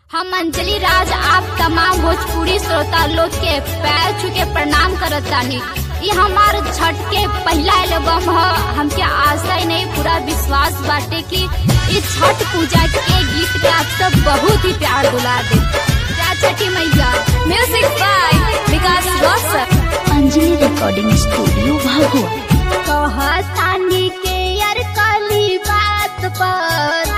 हम अंजलि राज आप तमाम भोजपुरी श्रोता लोग के पैर छू के प्रणाम करत तानी ये हमार छठ के पहला एल्बम ह हमके आशा ही नहीं पूरा विश्वास बाटे कि इस छठ पूजा के गीत के आप सब बहुत ही प्यार दुला दे जय छठी मैया music by Vikas Roshan Anjali recording studio भागो कहतानी के यार काली बात पर